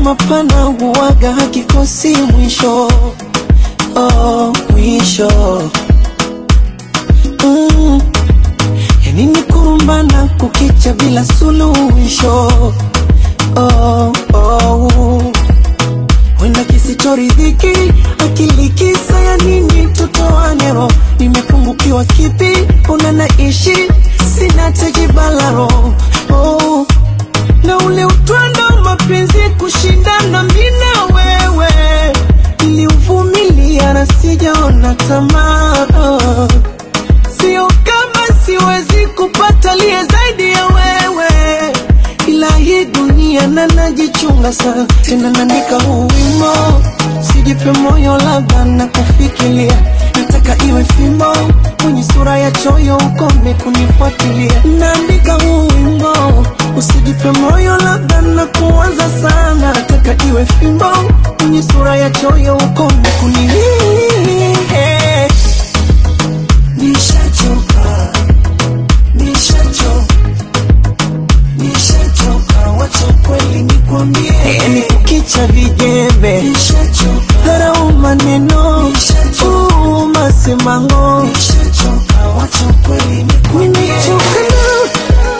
mapana huwaga hakikosi mwisho oh, mwisho mm. Yani ni kurumbana kukicha bila suluhisho oh, oh. Wenda kisichoridhiki akili kisa ya nini tutoanero nimepungukiwa kipi una naishi sina tejibalaro oh. na ule utwando wa mapenzi kushindana mina wewe niliuvumilia na sijaona tamaa oh. Sio kama siwezi kupata liye zaidi ya wewe, ila hii dunia na najichunga sana, tena naandika huu wimbo, sijipe moyo, labda na kufikiria, nataka iwe fimbo kwenye sura ya choyo, ukome kunifuatilia. Naandika huu wimbo, usijipe moyo, labda na kuanza sana, nataka iwe fimbo kwenye sura ya choyo, ukome kunilia Nishachoka, nishachoka, nishachoka, wacha kweli nikwambie, yani kukicha vijembe, nishachoka, dharau maneno, nishachoka, masemango, nishachoka, wacha kweli nikwambie, nimechoka na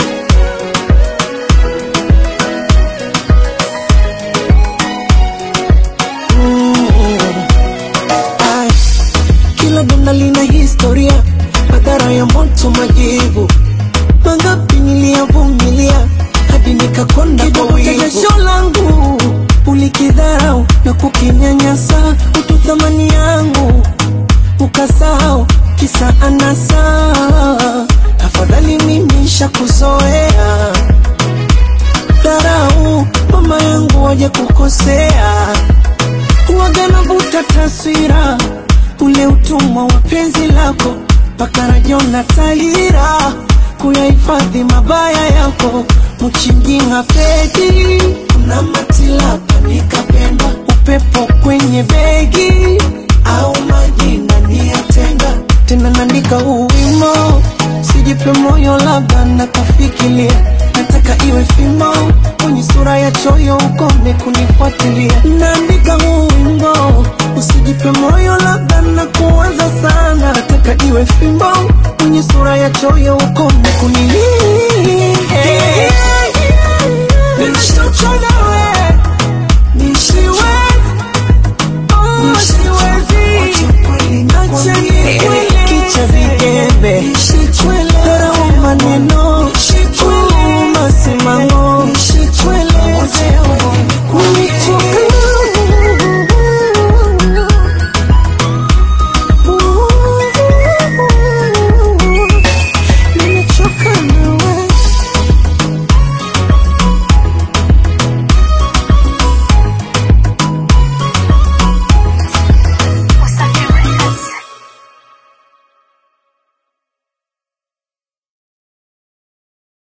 Mm. Ai, kila donda lina historia, madhara ya moto, majivu mangapi niliyavumilia hadi nikakonda kwa wivu. Jasho langu ulikidharau na kukinyanyasa, utu thamani yangu ukasahau, kisa anasa. Afadhali mimi shakuzoea dharau, mama yangu waje kukosea huwaga navuta taswira ule utumwa wa penzi lako mpaka najiona tahira kuyahifadhi mabaya yako mchinjinga pedi kuna matilapa nikapenda upepo kwenye begi au majina niyatenga tena naandika huu wimo sijipe moyo labda na kufikiria nataka iwe fimo kwenye sura ya choyo ukome kunifuatilia naandika huu wimbo usijipe moyo labda na kuanza sana nataka iwe fimbo kwenye sura ya choyo ukome kunilia Nishachoka wewe